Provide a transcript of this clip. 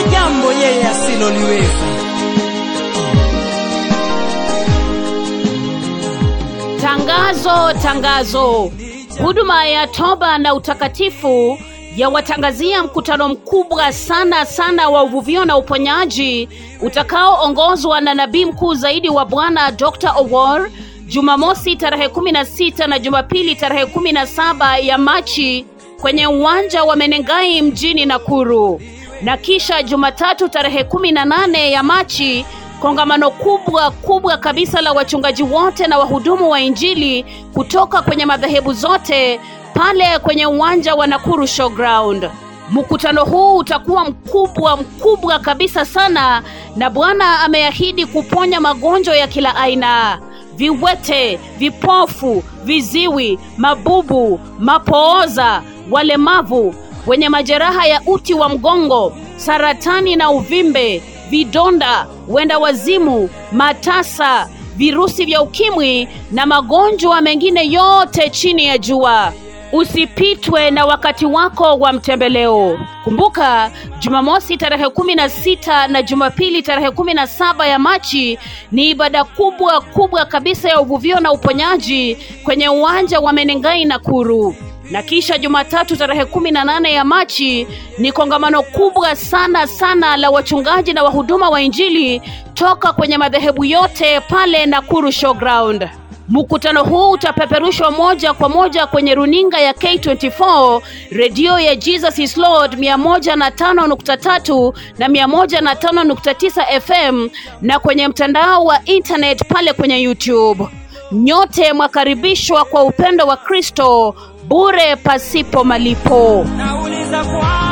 jambo yeye asiloliweza. Tangazo, tangazo! Huduma ya toba na utakatifu yawatangazia mkutano mkubwa sana sana wa uvuvio na uponyaji utakaoongozwa na nabii mkuu zaidi wa Bwana Dr. Owor Jumamosi tarehe kumi na sita na Jumapili tarehe kumi na saba ya Machi kwenye uwanja wa Menengai mjini Nakuru, na kisha Jumatatu tarehe kumi na nane ya Machi kongamano kubwa kubwa kabisa la wachungaji wote na wahudumu wa Injili kutoka kwenye madhehebu zote pale kwenye uwanja wa Nakuru Showground. Mkutano huu utakuwa mkubwa mkubwa kabisa sana, na Bwana ameahidi kuponya magonjwa ya kila aina: viwete, vipofu, viziwi, mabubu, mapooza, walemavu, wenye majeraha ya uti wa mgongo, saratani na uvimbe, vidonda, wenda wazimu, matasa, virusi vya ukimwi na magonjwa mengine yote chini ya jua. Usipitwe na wakati wako wa mtembeleo. Kumbuka, Jumamosi tarehe kumi na sita na Jumapili tarehe kumi na saba ya Machi ni ibada kubwa kubwa kabisa ya uvuvio na uponyaji kwenye uwanja wa Menengai Nakuru na kisha Jumatatu tarehe kumi na nane ya Machi ni kongamano kubwa sana sana la wachungaji na wahuduma wa Injili toka kwenye madhehebu yote pale Nakuru Showground. Mkutano huu utapeperushwa moja kwa moja kwenye runinga ya K24, redio ya Jesus is Lord 105.3 na 105.9 FM na kwenye mtandao wa internet pale kwenye YouTube. Nyote mwakaribishwa kwa upendo wa Kristo bure pasipo malipo. Nauliza kwa